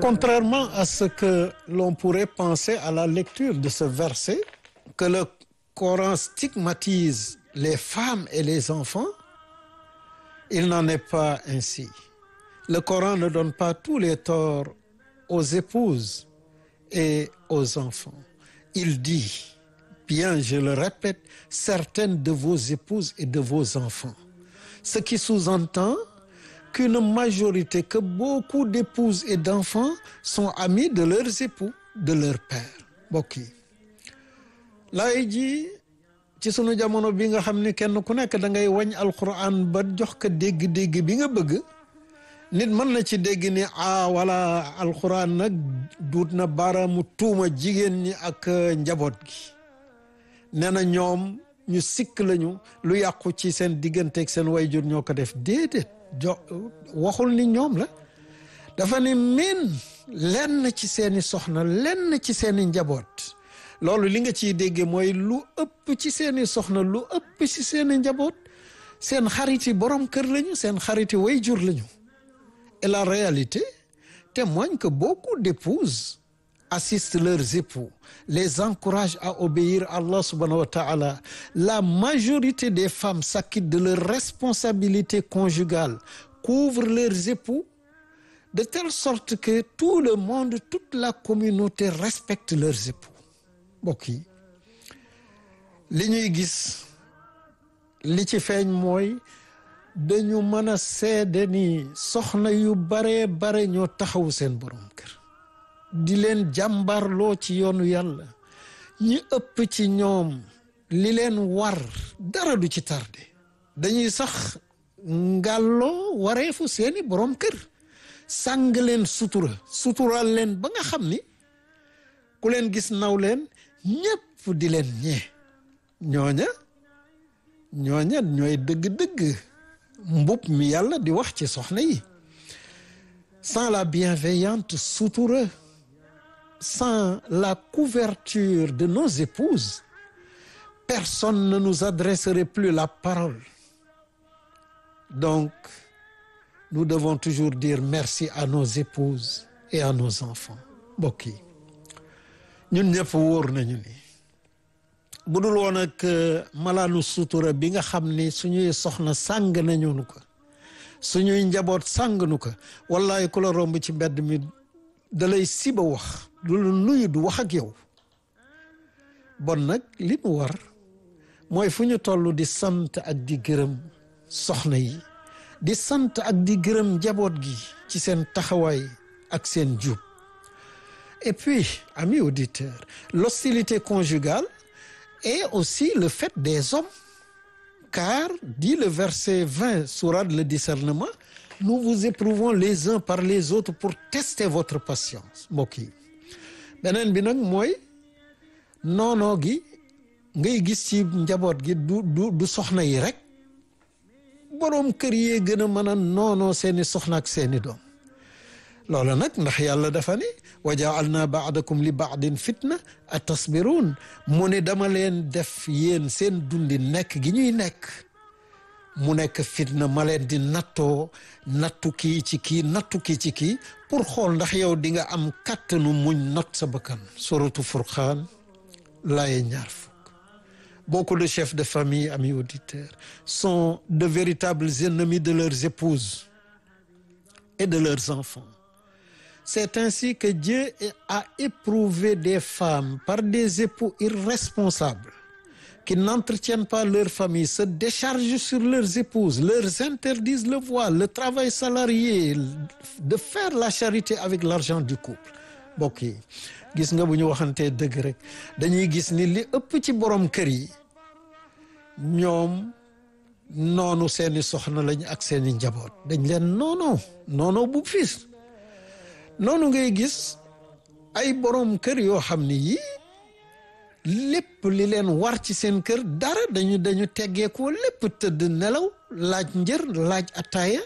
Contrairement à ce que l'on pourrait penser à la lecture de ce verset, que le Coran stigmatise les femmes et les enfants, il n'en est pas ainsi. Le Coran ne donne pas tous les torts aux épouses et aux enfants. Il dit, bien je le répète, certaines de vos épouses et de vos enfants. Ce qui sous-entend qu'une majorité, que beaucoup d'épouses et d'enfants sont amis de leurs époux, de leur père mbokk yi laay ji ci sunu jamono bi nga xam ni kenn ku nekk da ngay wañ alquran ba jox ko dégg-dégg bi nga bëgg nit mën na ci dégg ni ah wala alquran nag duut na baaraamu tuuma jigéen ñi ak njaboot gi nee na ñoom ñu sikk lañu lu yàqu ci seen digganteeg seen wayjur ñoo ko def déedéet jo waxul ni ñoom la dafa ni min lenn ci seeni soxna lenn ci seeni njaboot loolu li nga ciy dégge mooy lu ëpp ci seeni soxna lu ëpp ci seeni njaboot seen xariti borom kër lañu seen xariti wayjur lañu et la réalité témoigne que beaucoup d'épouses assistent leurs époux les encouragent à obéir à Allah subhanahu wa ta'ala la majorité des femmes s'acquittent de leurs responsabilités conjugales couvrent leurs époux de telle sorte que tout le monde toute la communauté respecte leurs époux mbokk yi li ñuy gis li ci feeñ mooy dañu mën a seede ni soxna yu baree bare ñoo taxawu seen borom kër di leen jàmbarloo ci yoonu yàlla ñi ëpp ci ñoom li leen war dara du ci tardé dañuy sax ngàlloo wareefu seeni borom kër sàng leen sutura sutural leen ba nga xam ni ku leen gis naw leen ñépp di leen ñee ñooña ñooña ñooy dëgg-dëgg mbub mi yàlla di wax ci soxna yi sans la bienveillante sutura sans la couverture de nos épouses personne ne nous adresserait plus la parole donc nous devons toujours dire merci à nos épouses et à nos enfants mbokk yi ñun ñëpp wóor nañu ni bu dul woon ak malaanu sutura bi nga xam ni suñuy soxna sàng nañu nu ko suñuy njaboot sàng nu ko wallaay ku la romb ci mbedd mi da lay siba wax du la nuyu du wax ak yow bon nag li mu war mooy fu ñu toll di sant ak di gërëm soxna yi di sant ak di gërëm njaboot gi ci seen taxawaay ak seen jub et puis amis auditeurs l'hostilité conjugale est aussi le fait des hommes car dit le verset 20 sourate le discernement nous vous éprouvons les uns par les autres pour tester votre patience mbokk yi beneen bi nag mooy noonoo gi ngay gis ci njaboot gi du du du soxna yi rek boroom kër yee gën a mën a noonoo seeni soxna ak seeni doom loolu nag ndax yàlla dafa ne wa jaalna baadakum li baadin fitna a tasbiruun mu ne dama leen def yéen seen dundi nekk gi ñuy nekk mu nekk fitna ma leen di nattoo nattu kii ci kii nattu kii ci kii pour xool ndax yow di nga am kàttanu muñ not sa bakkan suratu furqaan laaye ñaar fukk beaucoup de chefs de famille amis auditeurs sont de véritables ennemis de leurs épouses et de leurs enfants c'est ainsi que Dieu a éprouvé des femmes par des époux irresponsables qui n'entretiennent pas leur famille se déchargent sur leurs épouses leur interdisent le voile le travail salarié de faire la charité avec l'argent du couple mbokk yi gis nga bu ñu waxantee dëgg rek dañuy gis ni li ëpp ci borom kër yi ñoom noonu seeni soxna lañ ak seeni njaboot dañ leen noonoo noonoo bu fiis noonu ngay gis ay borom kër yoo xam ni yii lépp li leen war ci seen kër dara dañu dañu teggeekoo lépp tëdd nelaw laaj njër laaj ataaya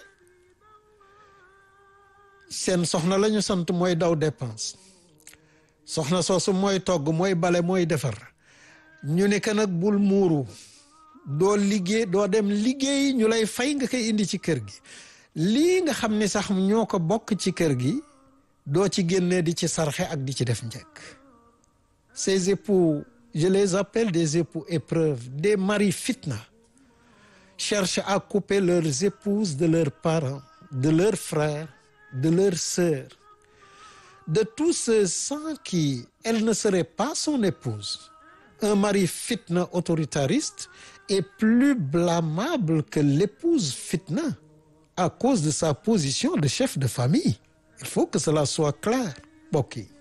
seen soxna la ñu sant mooy daw dépense soxna soosu mooy togg mooy bale mooy defar ñu ne que nag bul muuru doo liggéey doo dem liggéey ñu lay fay nga koy indi ci kër gi lii nga xam ni sax ñoo ko bokk ci kër gi doo ci génnee di ci sarxe ak di ci def njëkk ces époux je les appelle des époux épreuves des maris fitna cherchent à couper leurs épouses de leurs parents de leurs frères de leurs sœurs de tous ceux sans qui elle ne serait pas son épouse un mari fitna autoritariste est plus blâmable que l'épouse fitna à cause de sa position de chef de famille il faut que cela soit clair mbokk yi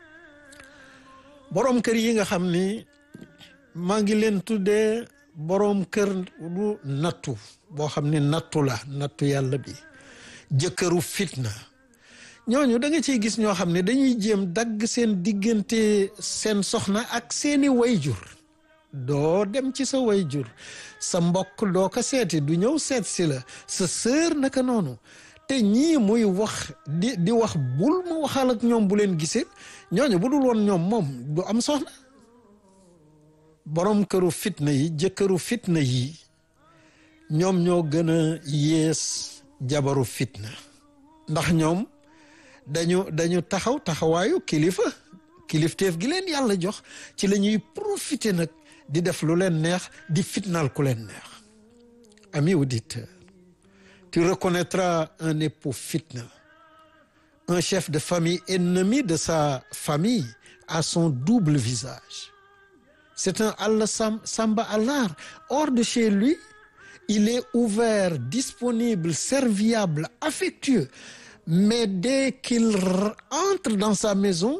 boroom kër yi nga xam ni maa ngi leen tuddee boroom kër du nattu boo xam ni nattu la nattu yàlla bi jëkkëru fitna ñooñu da nga ciy gis ñoo xam ne dañuy jéem dagg seen diggante seen soxna ak seeni wayjur doo dem ci sa wayjur sa mbokk doo ko seeti du ñëw seet si la sa sœur naka noonu te ñii muy wax di di wax bul ma waxal ak ñoom bu leen gisee ñooñu bu dul woon ñoom moom du am soxna borom këru fitna yi jëkkëru fitna yi ñoom ñoo gën a yées jabaru fitna ndax ñoom dañu dañu taxaw taxawaayu kilifa kilifteef gi leen yàlla jox ci la ñuy profiter nag di def lu leen neex di fitnaal ku leen neex ami auditeur tu reconnaîtras un époux fitna un chef de famille ennemi de sa famille a son double visage c'est un Allah Samba Allah hors de chez lui il est ouvert disponible serviable affectueux mais dès qu'il entre dans sa maison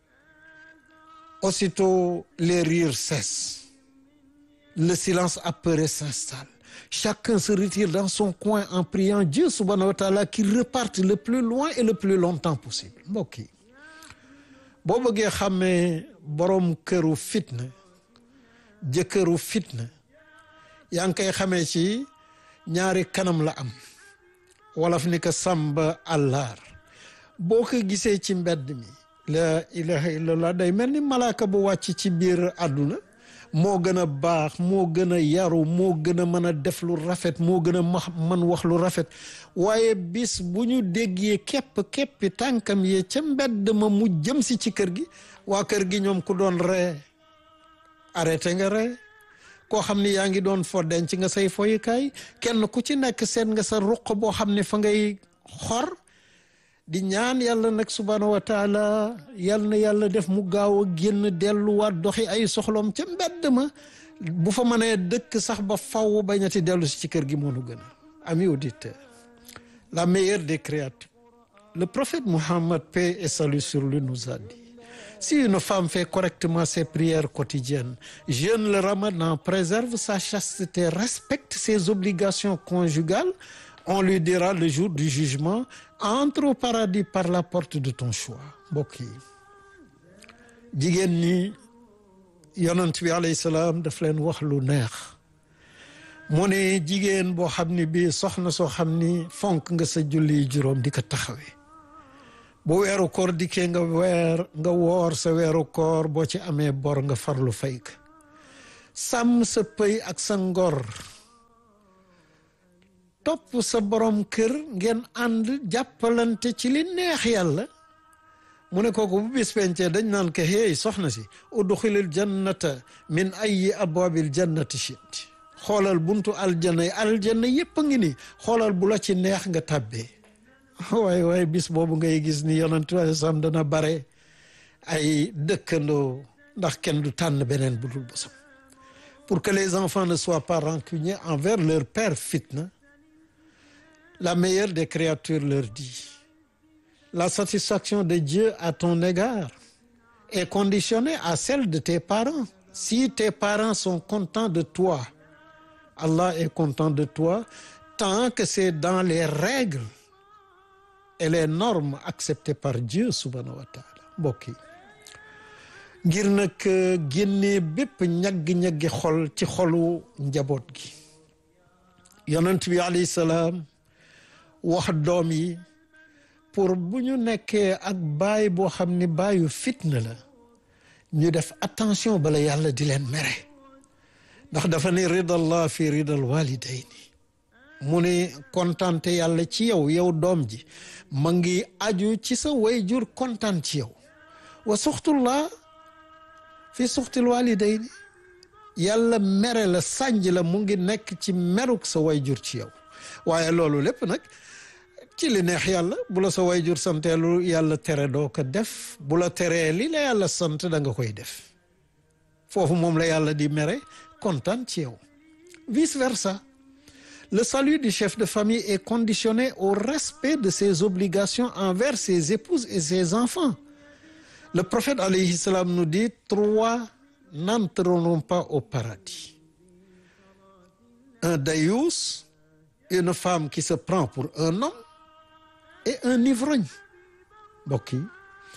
aussitôt les rires cessent le silence apeuré s'installe chacun se retire dans son coin en priant Dieu subhanahu wa ta'ala qu'il reparte le plus loin et le plus longtemps possible mbokk yi boo bëggee xàmmee boroom këru fitna jëkkëru fitna yaa ngi koy xamee ci ñaari kanam la am wolof ni ko sàmba àllaar boo ko gisee ci mbedd mi la ilaha illallah day mel ni malaaka bu wàcc ci biir àdduna moo gën a baax moo gën a yaru moo gën a mën a def lu rafet moo gën a ma mën wax lu rafet waaye bis bu ñu déggee képp képpi tànkam yee ca mbedd ma mu jëm si ci kër gi waa kër gi ñoom ku doon ree arrêté nga ree koo xam ni yaa ngi doon fo denc nga say foyukaay kenn ku ci nekk seet nga sa ruq boo xam ne fa ngay xor di ñaan yàlla nag subhaanahu wa taala yal na yàlla def mu gaaw a génn delluwaat doxi ay soxloom ca mbedd ma bu fa mënee dëkk sax ba faw bañati dellu si ci kër gi moonu gën a ami auditeur la meilleure des créatures le prophète Muhammad paix et salut sur lui nous a dit si une femme fait correctement ses prières quotidiennes jeûne le ramadan préserve sa chasteté respecte ses obligations conjugales on lui dira le jour du jugement entre au paradis par la porte de ton choix mbokk yi jigéen ñi yonent bi alayhi salaam daf leen wax lu neex mu ne jigéen boo xam ni bii soxna soo xam ni fonk nga sa julli juróom di ko taxawee bu weeru koor dikkee nga weer nga woor sa weeru koor boo ci amee bor nga farlu fay ka sàmm sa pëy ak sa ngor topp sa borom kër ngeen ànd jàppalante ci li neex yàlla mu ne kooku bu bis pencee dañ naan ko hey soxna si udxilil jannata min ayi abwabil jannati shit xoolal buntu aljanna yi aljanna yépp a ngi ni xoolal bu la ci neex nga tàbbee waaye waaye bis boobu ngay gis ni yonent waaye sam dana bare ay dëkkandoo ndax kenn du tànn beneen bu dul bosam pour que les enfants ne soient pas rancuniers envers leur père fitna la meilleure des créatures leur dit la satisfaction de Dieu à ton égard est conditionnée à celle de tes parents si tes parents sont contents de toi Allah est content de toi tant que c'est dans les règles et les normes acceptées par Dieu subhanahu wa taala mbokk yi ngir nag génnee bépp ñaggi-ñaggi xol ci xolu njaboot gi yonent bi alayhi salaam wax doom yi pour bu ñu nekkee ak baay boo xam ni baayu fitna la ñu def attention bala yàlla di leen mere ndax dafa ne ridallah fi ridal walidayni mu ni kontante yàlla ci yow yow doom ji ma ngi aju ci sa wayjur kontaan ci yow wa suxtullah fi suxtil walidayni yàlla mere la sànj la mu ngi nekk ci meruk sa wayjur ci yow waaye loolu lépp nag ci li neex yàlla bu la sa wayjur santeelu yàlla tere doo ko def bu la teree li la yàlla sant da nga koy def foofu moom la yàlla di mere kontaan ci yow vice versa le salut du chef de famille est conditionné au respect de ses obligations envers ses épouses et ses enfants le prophète alayhi salam nous dit trois n'entreront pas au paradis un daïus une femme qui se prend pour un homme et un ivrogne mbokk yi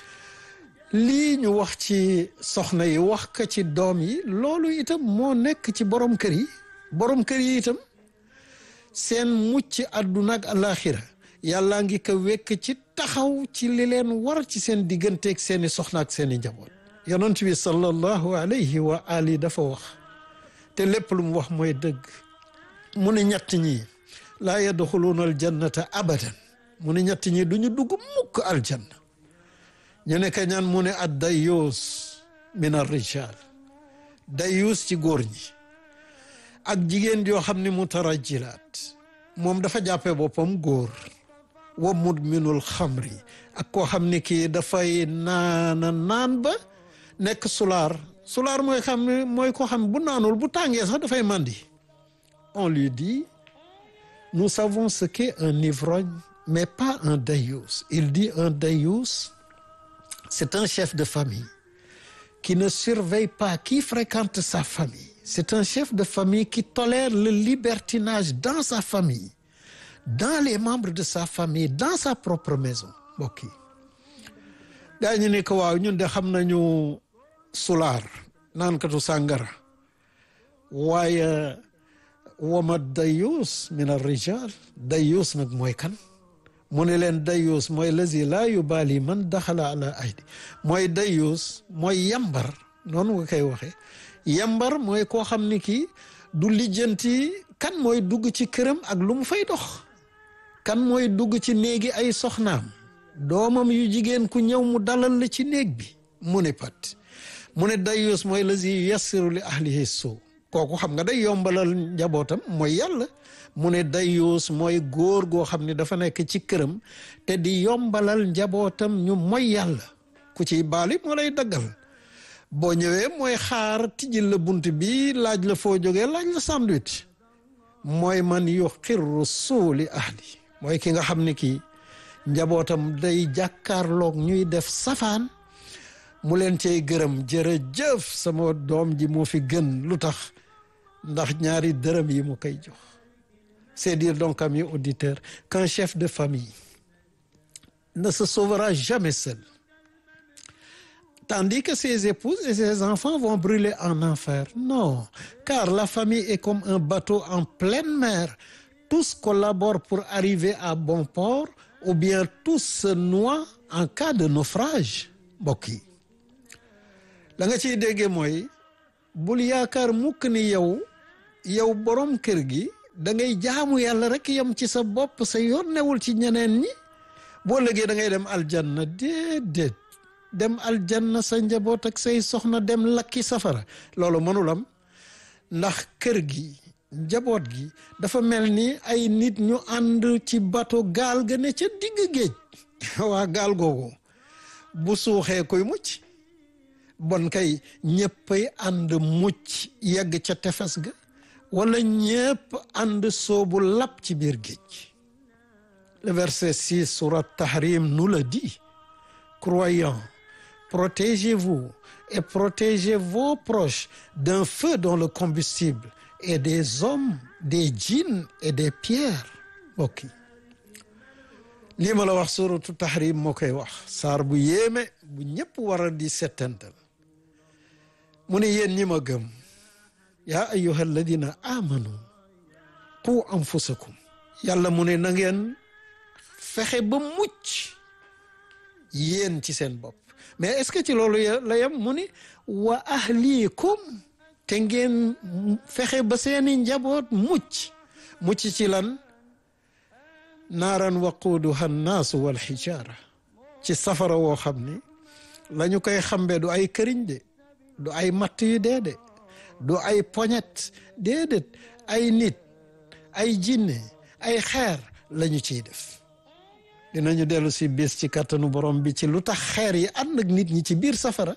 lii ñu wax ci soxna yi wax ko ci doom yi loolu itam moo nekk ci borom kër yi borom kër yi itam seen mucc àdduna ak alaxira yàllaa ngi ko wekk ci taxaw ci li leen war ci seen digganteeg seeni soxna ak seeni njaboot yonent bi sallallahu alayhi wa ali dafa wax te lépp lu mu wax mooy dëgg mu ne ñett ñi laa yadxuluuna aljannata abadan mu ne ñett ñi duñu dugg mukk aljanna ñu ne ka ñaan mu ne ad dayuus min ar rijal dayuus ci góor ñi ak jigéen joo xam ne mutarajjilaat moom dafa jàppee boppam góor wa mudminul xamri ak koo xam ne kii dafay naana naan ba nekk sulaar sulaar mooy xam ne mooy koo xam bu naanul bu tàngee sax dafay màndi on lui dit nous savons ce qu'est un ivrogne mais pas un daïus il dit un daïus c'est un chef de famille qui ne surveille pas qui fréquente sa famille c'est un chef de famille qui tolère le libertinage dans sa famille dans les membres de sa famille dans sa propre maison mbokk yi gaa ñu ne ko waaw ñun de xam nañu sulaar naankatu sàngara waaye wama dayus min ar-rijal dayus nag mooy kan mu ne leen dayus mooy lazi laa yubaali man daxala ala aydi mooy dayus mooy yambar noonu nga koy waxee yambar mooy koo xam ni kii du lijjanti kan mooy dugg ci këram ak lu mu fay dox kan mooy dugg ci néegi ay soxnaam doomam yu jigéen ku ñëw mu dalal la ci néeg bi mu ne pat mu ne dayus mooy lazi yassiru li ahlihi suu kooku xam nga day yombalal njabootam mooy yàlla mu ne dayuus mooy góor goo xam ne dafa nekk ci këram te di yombalal njabootam ñu mooy yàlla ku ciy baali moo lay daggal boo ñëwee mooy xaar tijjil la bunt bi laaj la foo jógee laaj la sandwich mooy man yu xirru suuli ahli mooy ki nga xam ne kii njabootam day jàkkaarloog ñuy def safaan mu leen cey gërëm jërëjëf sama doom ji moo fi gën lu tax ndax ñaari dërëm yi mu koy jox c'est dire donc amis auditeurs qu'un chef de famille ne se sauvera jamais seul tandis que ses épouses et ses enfants vont brûler en enfer non car la famille est comme un bateau en pleine mer tous collaborent pour arriver à bon port ou bien tous se noient en cas de naufrage mbokk yi la nga ciy déggee mooy bul yaakaar mukk ni yow yow borom kër gi da ngay jaamu yàlla rek yem ci sa bopp sa yoon newul ci ñeneen ñi boo lëgee da ngay dem aljanna déedéet dem aljanna sa njaboot ak say soxna dem lakki safara loolu mënul am ndax kër gi njaboot gi dafa mel ni ay nit ñu ànd ci bato gaal ga ne ca digg géej waa gaal googu bu suuxee koy mucc bon kay ñëppay ànd mucc yegg ca tefes ga wala ñëpp ànd soobu lap ci biir géej le verset 6 surat Tahrim nous le dit croyants protégez-vous et protégez vos proches d'un feu dont le combustible est des hommes des djinns et des pierres mbokk yi lii ma la wax suratu Tahrim moo koy wax saar bu yéeme bu ñëpp war a di settantal mu ne yéen ñi ma gëm yaa ayyuha alladina amanu qu anfusakum yàlla mu ne na ngeen fexe ba mucc yéen ci seen bopp mais est-ce que ci loolu la yem mu ni wa ahlikum te ngeen fexe ba seeni njaboot mucc mucc ci lan naaran waquuduha annaasu wal xijaara ci safara woo xam ni la ñu koy xambee du ay këriñ de du ay matt yu dee de du ay poñet déedéet ay nit ay jinne ay xeer lañu ciy def dinañu dellu si bis ci kàttanu borom bi ci lu tax xeer yi ànd ak nit ñi ci biir safara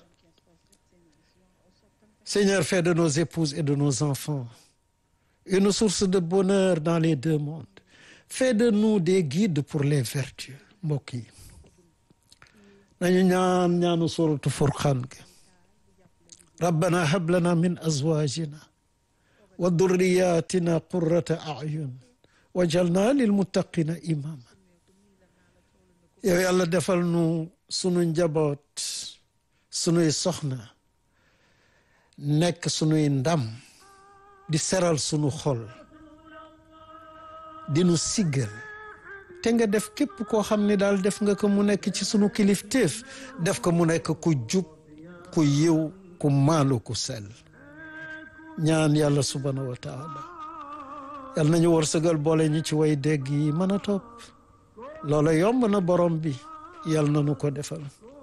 Seigneur fais de nos épouses et de nos enfants une source de bonheur dans les deux mondes fais de nous des guides pour les vertus mbokk yi nañu ñaan ñaanu suratu furqaan gi rabbana hab lana min azwajina wa durriyatina qurrata ayun wajalna lilmuttaqina imama yow yàlla defal nu sunu njaboot sunuy soxna nekk sunuy ndam di seral sunu xol di nu siggal te nga def képp koo xam ne daal def nga ko mu nekk ci sunu kilifteef def ko mu nekk ku jub ku yiw ku maalu ku sell ñaan yàlla subhanahu wa taala yàlla nañu wërsëgal boole ñi ci way dégg yi mën a topp loola yomb na borom bi yàlla na nu ko defal